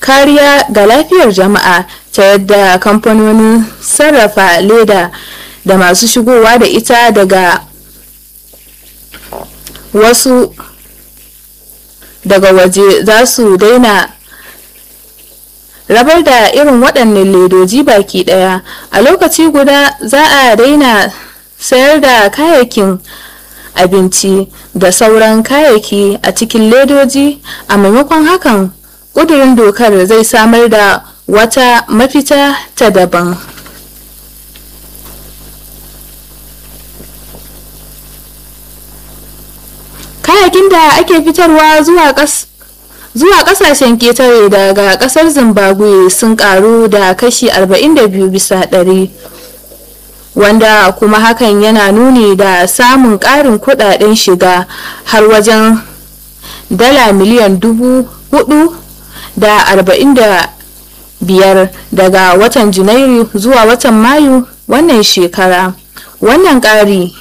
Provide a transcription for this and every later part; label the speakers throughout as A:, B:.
A: kariya ga lafiyar jama'a ta yadda kamfanonin sarrafa leda da masu shigowa da ita daga wasu daga waje za su daina rabar da irin waɗannan ledoji baki ɗaya a lokaci guda za a daina sayar da kayayyakin abinci da sauran kayayyaki a cikin ledoji a maimakon hakan ƙudurin dokar zai samar da wata mafita ta daban kayayyakin da ake fitarwa zuwa ƙas zuwa kasashen ketare daga kasar zimbabwe sun karu da kashi 42 bisa ɗari wanda kuma hakan yana nuni da samun ƙarin kudaden shiga har wajen dala miliyan dubu hudu da arba'in da biyar daga watan janairu zuwa watan mayu wannan shekara wannan ƙari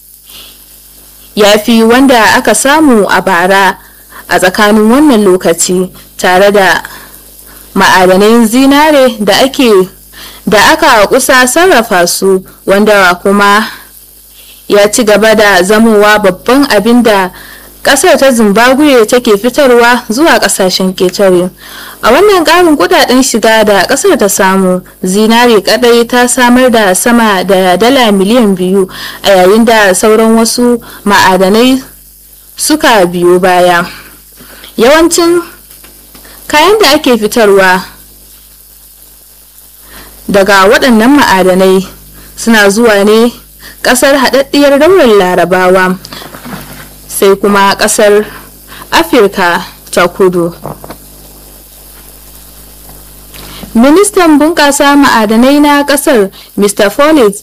A: ya fi wanda aka samu a bara a tsakanin wannan lokaci tare da ma'adanan zinare da ake da aka kusa sarrafa su wanda kuma ya ci gaba da zamowa babban abin da kasar ta zimbabwe take fitarwa zuwa kasashen ketare a wannan karin kudaden shiga da kasar ta samu zinare kadai ta samar da sama da dala miliyan biyu a yayin da sauran wasu ma'adanai suka biyo baya yawancin kayan da ake fitarwa daga waɗannan ma'adanai suna zuwa ne ƙasar haɗaɗɗiyar daular larabawa sai kuma ƙasar afirka ta kudu ministan bunƙasa ma'adanai na ƙasar mr follett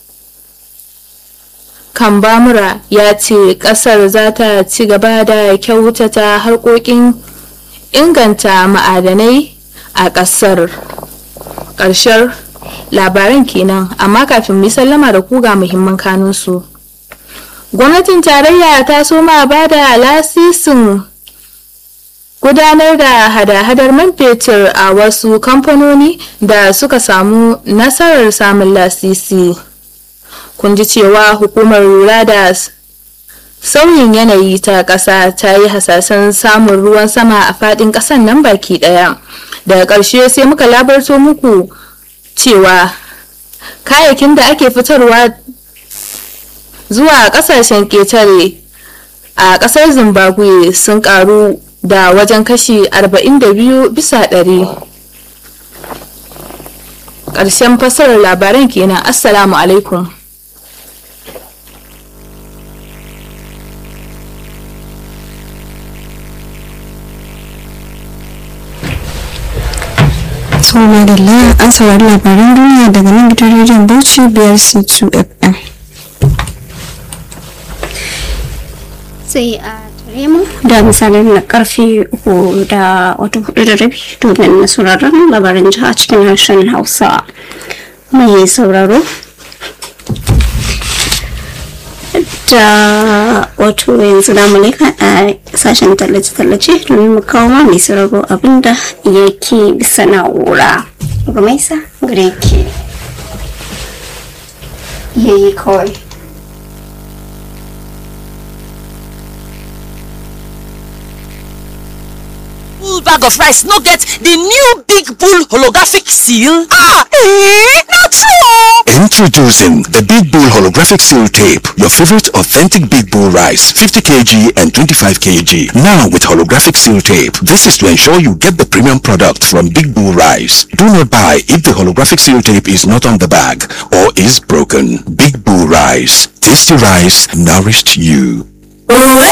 A: kambamura ya ce kasar za ta ci gaba da kyautata harkokin inganta ma'adanai a kasar ƙarshen labaran kenan amma kafin mu sallama da kuga muhimman kanunsu gwamnatin tarayya ta soma ba da lasisin gudanar da hada-hadar man fetur a wasu kamfanoni da suka samu nasarar samun lasisi. kun ji cewa hukumar lura da sauyin yanayi ta ƙasa ta yi hasashen samun ruwan sama a faɗin ƙasan nan baki ɗaya daga ƙarshe sai muka labarto muku cewa kayayyakin da ake fitarwa zuwa ƙasashen ƙetare a ƙasar zimbabwe sun ƙaru da wajen kashi 42 bisa ɗari. ƙarshen fasarar labaran kenan assalamu alaikum
B: Tsohon da an saurari labaran duniya daga nan gidan rediyon Bauchi biyar C2 FM.
C: sai a tare mu da misalin na karfe uku da wata hudu da rabi domin sauraron labaran jiha cikin harshen hausa mai sauraro da wato yanzu da mulika a sashen tallace-tallace domin mu kawo ma mai sauraro abinda yake bisa na'ura rumaisa gare ke yayi kawai
D: full bag of rice no get the new big bull holographic seal? Ah, eh, not true.
E: Introducing the Big Bull Holographic Seal Tape, your favorite authentic Big Bull rice, 50 kg and 25 kg. Now with holographic seal tape. This is to ensure you get the premium product from Big Bull Rice. Do not buy if the holographic seal tape is not on the bag or is broken. Big Bull Rice. Tasty rice nourished you.